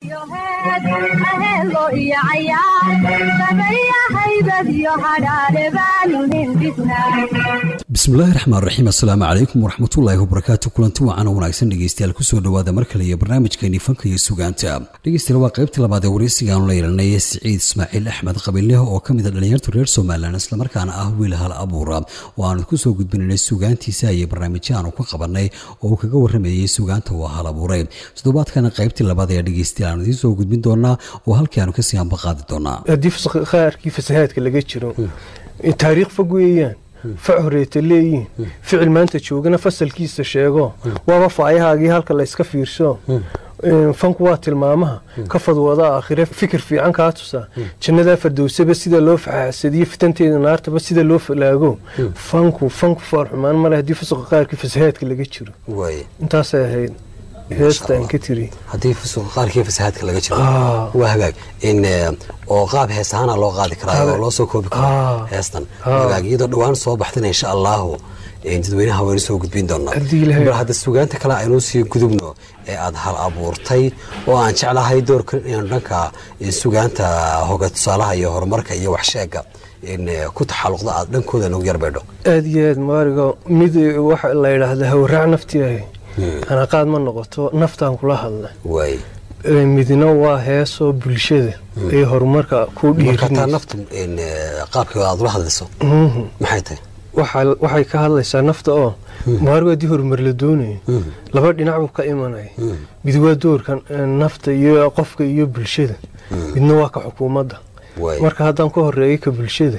bismillaahi raxmaan raxiim assalaamu calaykum waraxmatullaahi wabarakaatu kulanti wacan oo wanaagsan dhegeystayaal kusoo dhowaada mar kale iyo barnaamijkeennii fanka iyo sugaanta dhegeystayaal waa qaybtii labaad ee wareysigaanu la yeelanay siciid ismaaciil axmed qabiileh oo ka mid a dhallinyarta reer somalilan islamarkaana ah wiil hal abuura oo aanu kusoo gudbinaynay sugaantiisa iyo barnaamijyo aanu ka qabanay oo uu kaga waramayey sugaanta waa hal abuuray toddobaadkana qaybtii labaad ayaa dhegeystayaal aanu idiin soo gudbin doonaa oo halkii aanu kasii hamba qaadi doonaa haddii qaarkii fasahaadka laga jiro taariikh fog weeyaan fac horeeta leeyihin ficil maanta joogana fasalkiisa sheego waaba faayahaagii halka layska fiirso fanku waa tilmaamaha ka fadwada aakhire fikir fiican kaa tusaa jannadaa fardowsaba sida loo faxaasadiyo fitanteeda naartaba sida loo falaago fanku fanku foolxumaan male haddii fasuqa qaarkii fasahaadka laga jiro intaasay ahayd heestaan ka tiri haddii qaarkii fasahaadka laga jiro waa hagaag in oo qaab hees ahaana loo qaadi karaa oo loo soo koobi karo heestan hagaag iyadoo dhowaan soo baxdana insha allahu dadweynaha waynu soo gudbin doonaa bal hadda sugaanta kale aynu sii gudubno ee aada hal abuurtay oo aan jeclahay doorka inaan dhanka sugaanta hoga tusaalaha iyo horumarka iyo waxsheega ku taxaluqda aada dhankooda nagu yarbeedho aada iyo aad maarigo mid waxa la yidhaahda hawraac naftii ahay hanaqaad ma noqoto naftaan kula hadla midna waa heesoo bulshada ee horumarka ku dhiirnaftu qaabka aad ula hadlayso maxay tahay waxay ka hadlaysaa nafta oo maarigo haddii horumar la doonayo laba dhinac buu ka imanaya mid waa doorka nafta iyo qofka iyo bulshada midna waa ka xukuumadda marka haddaan ka horeeyo ka bulshada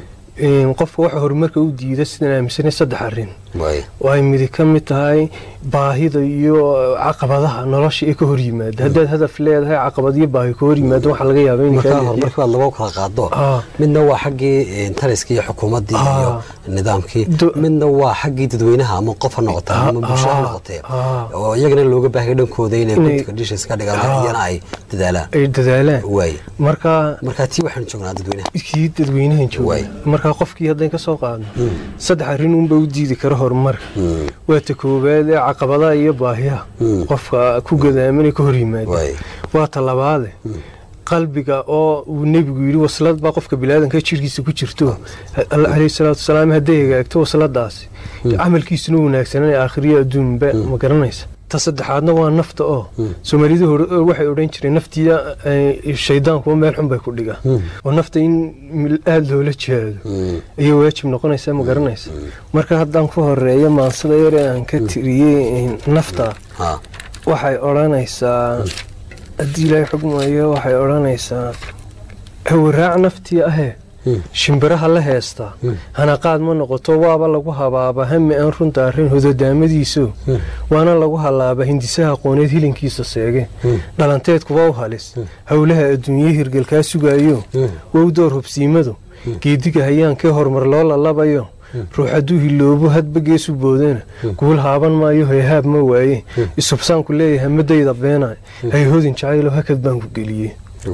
qofka waxa horumarka u diida sidaan aaminsanay saddex arin oo ay midi ka mid tahay baahida iyo caqabadaha nolosha ee ka hor yimaada haddaad hadaf leedahay caqabad iyo baahi ka hor yimaado waxaa laga yaaba horumarka lagu kala qaado midna waa xaggii taliskii iyo xukuumaddii iyo nidaamkii midna waa xaggii dadweynaha ama qof ha noqotee ama bulsho ha noqotee oo iyagana looga baahaya dhankooda inay conditions ka dhigaan iyana ay dadaalaan ay dadaalaan waay marka marka tii waxaanu joognaa dadweynaha kii dadweynahan jooga marka qofkii haddayn ka soo qaadno saddex arrin unba u diidi kara horumarka waa ta koowaad ee caqabadaha iyo baahiyaha qofka ku gadaamanay ka hor yimaada waa ta labaade qalbiga oo uu nebigu yidhi waslad baa qofka bilaadanka jirkiisa ku jirto caleyhi salaatu wasalaam hadday hagaagto wasladaasi camalkiisuna wanaagsananay aakhiriya adduunba ma garanaysa ta saddexaadna waa nafta oo soomaalidu waxay odhan jireen naftiya shaydaankuwa meel xun bay ku dhigaa oo nafta in aada loola jihaado ayay waajib noqonaysaa ma garanaysa marka haddaan ku horeeyo maansada yar ee aan ka tiriyey nafta waxay odhanaysaa haddii ilaahay xugmayo waxay odhanaysaa hawaraac naftii ahee shimbiraha la heestaa hanaqaad ma noqoto waaba lagu habaaba hami aan runta arrin hododaamadiiso waana lagu halaaba hindisaha aqooneed hilinkiisa seege dhalanteedkuwa u halis howlaha adduunye hirgelkaa sugaayo wow door hubsiimadu geediga hayaankee horumar loo lalabayo ruux hadduu hiloobo hadba geesu boodana guul haaban maayo hayhaab ma waaye isubsaanku leeyahay madayda beenay hayhodin jacaylo hakad baan ku geliyey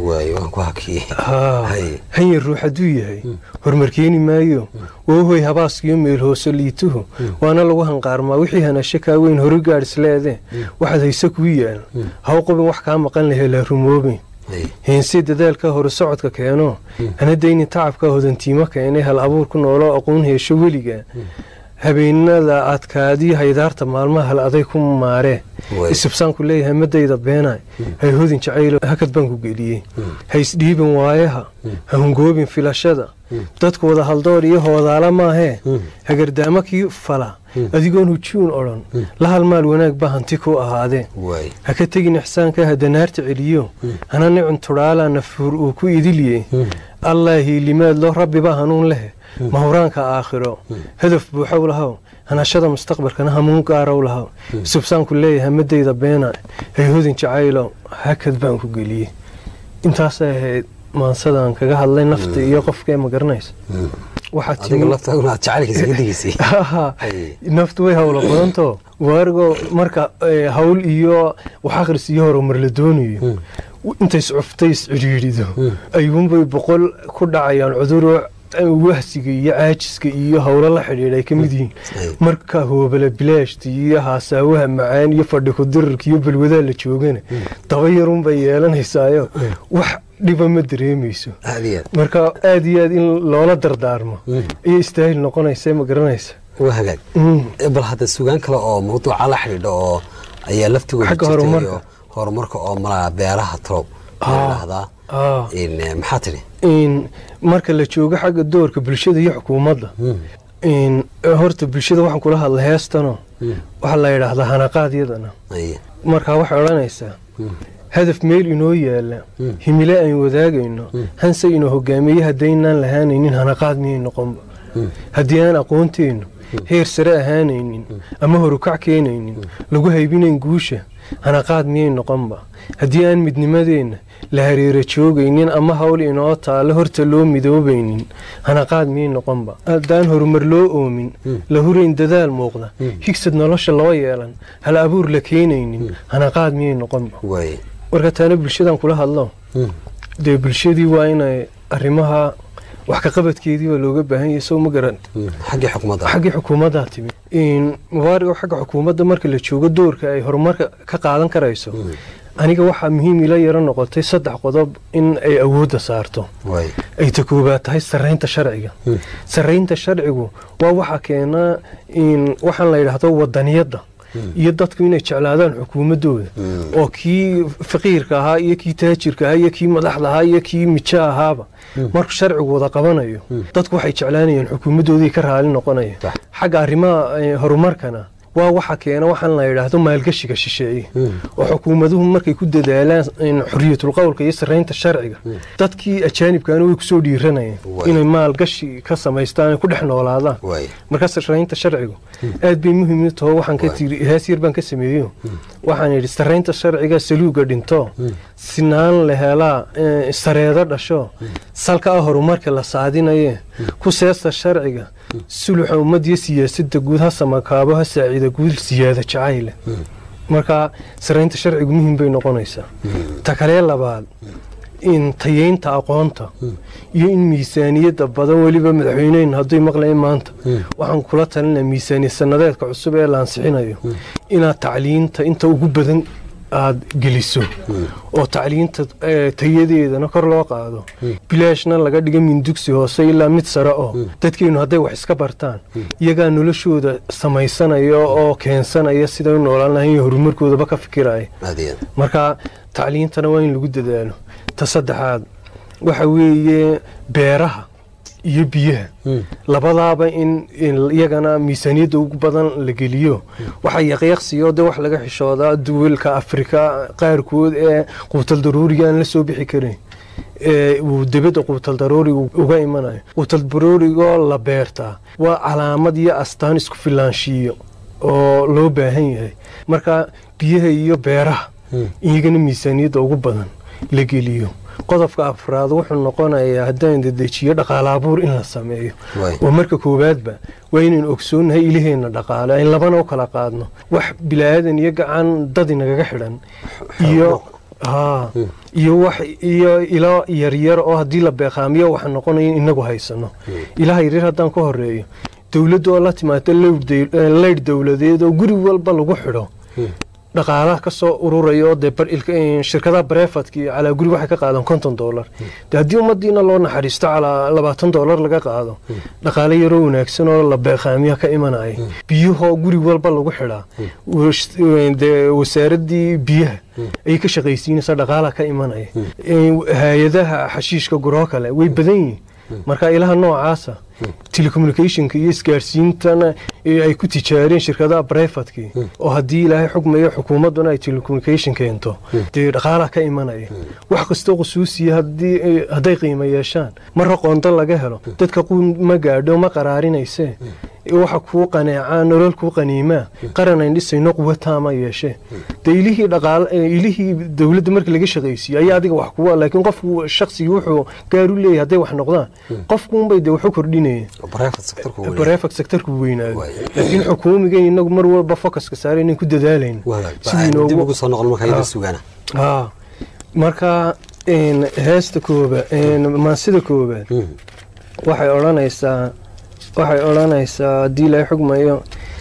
hanyar ruux hadduu yahay horumar keeni maayo woohoy habaaskiyo meel hoose liituhu waana lagu hanqaarmaa wixii hanasho kaa weyn hore gaadhis leede waxaad hayse kuu yaal haw qobin wax kaa maqan lahe la rumoobin heensee dadaalka hore socodka keeno hana daynin tacabka hodantiimo keenay hal abuur ku nooloo aqoon heesho weliga habeenada adkaadii haydaarta maalmaha hal aday ku maaree isubsaanku leeyahay madayda beenay hay hodin jacaylo hakad baan ku geliyey ha isdhiibin waayaha ha hungoobin filashada dadku wada haldoor iyo hoodaala maahee hagardaamo kii fala adigoon hujuun odhan la halmaal wanaag ba hanti ku ahaadee ha ka tegin ixsaanka hadanaarta celiyo hana nicun tudhaala nafuur uu ku idilye allah hiilimaad loo rabbiba hanuun leh mahuraanka aakhiro hadaf buuxow lahow hanashada mustaqbalkana hamuun gaarow lahow subsaanku leeyahay madayda beena hayhodin jacaylo hakad baan ku geliyey intaasay ahayd maansadaan kaga hadlay nafta iyo qofkee ma garanaysa naftu way howlo badanto waarigoo marka hawl iyo wax akhris iyo horumar la doonayo intay iscuftay iscidhiidhido ayuunbay boqol ku dhacayaan cuduro wahsiga iyo caajiska iyo howlo la xidhiidha ay ka mid yihiin marka hoobala bilaashta iyo haasaawaha macaan iyo fadhi kudirarka iyo balwadaa la joogana daba yarunbay yeelanaysaayo wax dhiba ma dareemayso marka aad iyo aad in loola dardaarmo ayay istaahil noqonaysa ma garanaysa waa hagaag bal hadda sugaan kale oo mawduuca la xidhiidha oo ayaa laftigooda Xagga jirtay horumarka. oo horumarka oo malaa beeraha talow dhahdaa maxaa tidhi in marka la joogo xagga doorka bulshada iyo xukuumadda in horta bulshada waxaan kula hadla heestano waxaa la yidhaahdaa hanaqaadyadana Aye. markaa waxay odhanaysaa hadaf meel inoo yaala himile aynu wadaagayno hanse inoo hogaamiye haddaynaan lahaanaynin hanaqaad miyay noqonba haddii aan aqoonteennu heer sare ahaanaynin ama horukac keenaynin lagu haybinayn guusha hanaqaad miyay noqonba haddii aan midnimadeenna la hareero joogaynin ama hawl inoo taale horta loo midoobaynin hanaqaad miyay noqonba haddaan horumar loo oomin la hurayn dadaal muuqda higsad nolosha loo yeelan hal abuur la keenaynin hanaqaad miyay noqonba waaye marka taana bulshadan kula hadlo dee bulshadii waa inay arrimaha wax ka qabadkeedii waa looga baahan yahay sow ma garanta xaggii xukuumadda xaggii xukuumaddaa timi mubaarigo xagga xukuumadda marka la joogo doorka ay horumarka ka qaadan karayso aniga waxaa muhiim ila yaro noqotay saddex qodob in ay awoodda saarto waaye ay ta koobaad tahay sarraynta sharciga sarraynta sharcigu waa waxa keenaa in waxaan la yidhaahdo wadaniyadda iyo dadku inay jeclaadaan xukuumaddooda oo kii faqiirka ahaa iyo kii taajirka ahaa iyo kii madaxda ahaa iyo kii mijo ahaaba markuu sharcigu wada qabanayo dadku waxay jeclaanayaan xukuumaddoodii ka raali noqonaya Sax. xagga arrimaha eh, horumarkana waa waxa keena waxaan la yidhaahdo maalgashiga shisheeye oo xukuumaduhu markay ku dadaalaan in xuriyatul qowlka iyo sarraynta sharciga dadkii ajaanibkaana way kusoo dhiiranayeen Waay. inay maalgashi ka samaystaan ay ku dhex noolaadaan waaye marka sarraynta sharcigu aad bay muhiim u taho waxaan ka Waay. tiri hees yar baan ka sameeyo waxaan yidhi sarraynta sharciga saluuga dhinto sinaan la helaa eh, sareedo dhasho salka ah horumarka la saadinaye ku seesta sharciga suluxa ummad iyo siyaasadda guud ha samakaabo ha saacida guud siyaada jacayle marka sarraynta sharcigu muhiim bay noqonaysaa ta kalee labaad in tayeynta aqoonta iyo in miisaaniyadda badan weliba madaxweyneheen hadday maqlayeen maanta waxaan kula talinaa miisaaniya sanadeedka cusub ee la ansixinayo inaad tacliinta inta ugu badan aada geliso oo tacliinta eh, tayadeedana kor loo qaado bilaashna laga dhiga min dugsi hoose ilaa mid sare oo dadkeennu hadday wax iska bartaan iyagaa noloshooda samaysanaya oo keensanaya siday u noolaan lahayn iyo horumarkoodaba ka fikiraya aad iyo aad marka tacliintana waa in lagu dadaalo ta saddexaad waxa weeye beeraha iyo biyaha labadaaba in in iyagana miisaaniyadda ugu badan la geliyo waxa yaqyaqsiyo de wax laga xishoodaa duwalka afrika qaarkood ee quutal daruuriga aan la soo bixi karin ee uu dibadda quutal daruuriga uga imanayo quutal daruurigoo la beertaa waa calaamad iyo astaan isku filaanshiiyo oo loo baahan yahay marka biyaha iyo beeraha iyagana miisaaniyadda ugu badan la geliyo qodobka afraad wuxuu noqonayaa haddaan dedejiyo dhaqaale abuur in la sameeyo Waay. oo marka koowaadba waa inaynu ogsoonnahay ilaheenna dhaqaale ayn labana u kala qaadno wax bilaadan iyo gacan dad inagaga xidhan iyo haa iyo wax iyo ilo yaryar oo haddii la beeqaamiyo waxa noqonaya in inagu haysano ilaha yaryar haddaan ka horeeyo dowladda oo la timaado leydh dowladeed oo guri walba lagu xidho dhaqaalaha ka soo ururaya oo dee bar- ilka- eh, shirkadaha barefadka iyo calaa guri waxay ka qaadaan konton doolar de haddii ummadiina loo naxariisto calaa labaatan doolar laga qaado dhaqaale yaroo wanaagsan oo la beeqaamiya ka imanaya biyahoo guri walba lagu xidhaa wash- eh, dee wasaaradii biyaha ayay ka shaqaysiinaysaa dhaqaalaha ka imanaya Eh, hay-adaha xashiishka guroo kale way badan yihiin marka ilaha noocaasa telecommunicationka iyo isgaarsiintana ee ay ku tijaareen shirkadaha brefatkii oo haddii ilaahay xugmayo xukuumadduna ay telecommunication keento dee dhaqaalaha ka imanaya wax kastoo khusuusiya haddii ay- hadday qiimo yeeshaan marra qoonto laga helo dadka quun ma gaadho ma qaraarinayse waxa kuu qaneecaa nolol kuu qaniimaa qaran ayn dhisayno quwa taama yeeshee dee ilihii dhaqaal eh, ilihii dowladda marka laga shaqaysiiyo ayaa adiga wax kuwa laakiin qofku shaqsigii wuxuu gaar u leeyahay hadday wax noqdaan qofkuunbay dee waxu kordhinayeen private sectorku weli. barefak sektarku weynaado Waay. laakiin xukuumigan inagu mar walba focuska saara inay ku dadaalayn Waa hagaag. sidii Ba- dib noogu ugu soo noqon marka iyada Ah. sugaana haa marka een, heesta koobaad maansida koobaad Mm. waxay odhanaysaa waxay odhanaysaa haddii laga xugmayo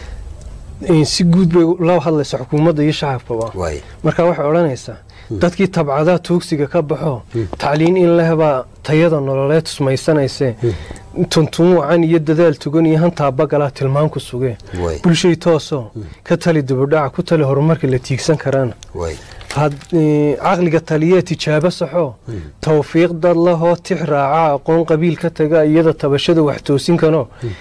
si guud bay la hadlaysa xukuumadda iyo shacabkaba marka waxay odhanaysaa dadkii tabcadaa tuugsiga ka baxo tacliin in lehbaa tayada nololeed tusmaysanayse tuntun wacan iyo dadaal tugan iyo hantaabagalaa tilmaan ku sugee bulshay toosoo ka tali dibudhaca ku tali horumarka la tiigsan karaana caqliga taliyee tijaabo saxoo tawfiiq dad lahoo tix raaca aqoon qabiil ka taga iyada tabashada wax toosin kanoo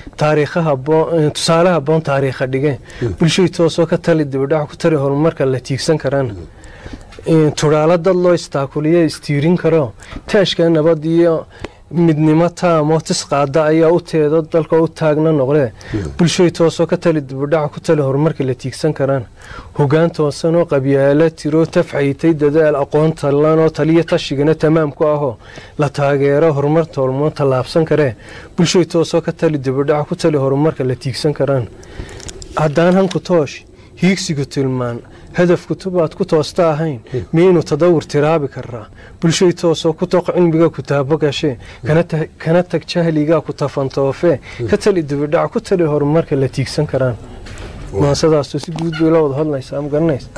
tusaale haboon taariikha dhigeen bulshay toosoo ka tali dibudhaca ku tali horumarka la tiigsan karaana tudhaalo dad loo istaakuliyo istiirin karo taashka nabad iyo midnimo taamoo tisqaada ayaa u teedo dalka u taagna noqdee bulshay toosoo ka tali dibudhaca ku tali horumarka la tiigsan karaan hogaan toosanoo qabyaalo tiro tafxaytay dadaal aqoon tallanoo taliyo tashigana tamaam ku ahoo la taageero horumar toolmoon tallaabsan karee bulshay toosoo ka tali dibudhaca ku tali horumarka la tiigsan karaan haddaan hanku toosh hiigsigu tilmaan hadaf kutubaad ku toosta ahayn miyaynu tadawur tiraabi karaa bulshay toosoo ku toq cilmiga kutaabo gashee kana tag jahligaa ku tafantoofee ka tali dibidhac ku tali horumarka la tiigsan karaan maasadaasu si guud bay la wada hadlaysaa ma garanaysa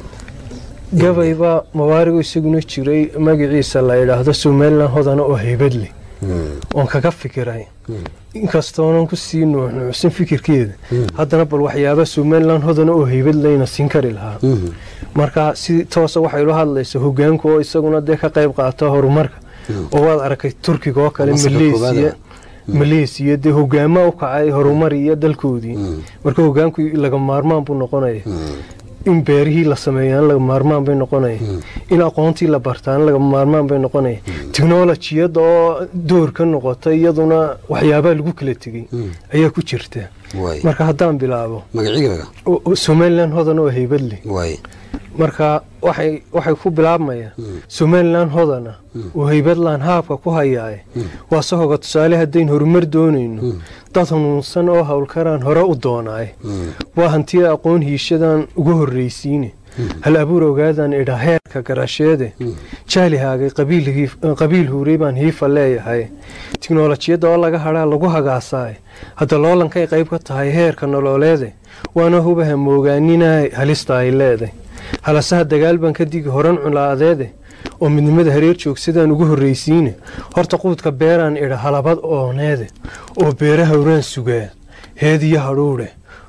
gabaybaa mawaarigu isaguna jiray magaciisa la idhaahdo somalilan hodana oo haybad leh oon kaga fikiray inkastoonan kusii nuuxnuucsan fikirkeeda haddana bal waxyaaba somalilan hodana oo haybad leyna siin kari lahaa marka si toosa waxay ula hadlaysa hogaanku oo isaguna dee ka qayb qaata horumarka oo waad arkay turkiga oo kale maleysiya maleysiya dee hogaama u kacay horumar iyo dalkoodii marka hogaanku laga maarmaan buu noqonaya in beerihii la sameeyaan laga maarmaan bay noqonaya in aqoontii la bartaan laga maarmaan bay noqonaya technolojiyadda oo door ka noqota iyaduna waxyaabaa lagu kala tegey ayaa ku jirta marka haddaan bilaabo somalilan hodan oo haybad leh marka waxay ku bilaabmayaan somalilan hodana oo haybadlaan haabka ku hayaaye waa sahoga tusaale haddayn horumar doonayno dad hanuunsan oo howlkaraan hore u doonaaye waa hantiya aqoon hiishadan ugu horraysiine hal abuur ogaadaan idha heerka garasheede jaalihaagay qabiil huurey baan hiifa leeyahay tiknolojiyadda oo laga hadhaa lagu hagaasaaye hadda loolankay qayb ka tahay heerka nololeede waana hubaha moogaaninay halista ay leeday halasaha dagaal baan ka digi horan culaadeede oo midnimada hareer joogsadaan ugu horraysiine horta quudka beeraan idha halabad ooneede oo beera hawraan sugaa heediyo hadhuudhe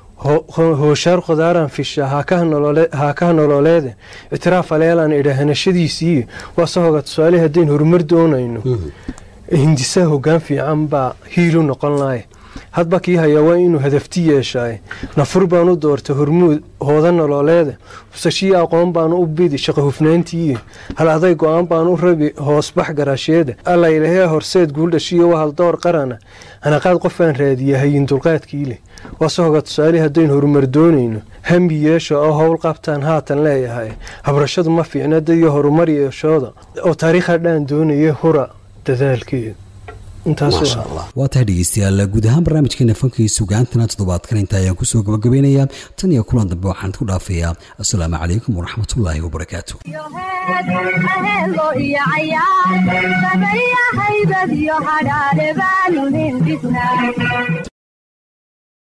hooshaar khodaaraan fisha haakaha nololeede ictiraaf aleelaan idha hanashadiisii waa sahoga tusaale haddayn horumar doonayno hindisaha hogaan fiican baa hiilu noqon lahay hadba kii hayaa waa inuu hadafti yeeshaay nafur baan u doortay hormuud hooda nololeeda husashii aqoon baan u bidi shaqo hufnaantii hal aday go-aan baan u rabi hoosbax garaasheeda allaylahee horseed guuldhashiyo wahal door qarana hanaqaad qofaan raadiya hayin dulqaadkii leh waase hoga tusaale haddayn horumar doonayno hambi yeesha oo howl qabtaan haatan leeyahay habrashadu ma fiicna dadiyo horumar yeeshooda oo taariikha dhaan doonaya hura dadaalkeeda waa tahay dhegeystayaal guud ahaan barnaamijkeena fanka iyo sugaantana toddobaadkan inta ayaan kusoo gabagabeynayaa tan iyo kulan dambe waxaan ku dhaafayaa assalaamu calaykum waraxmatullaahi wabarakaatu haybad iyo hadhaadhe baanu hindhisnaa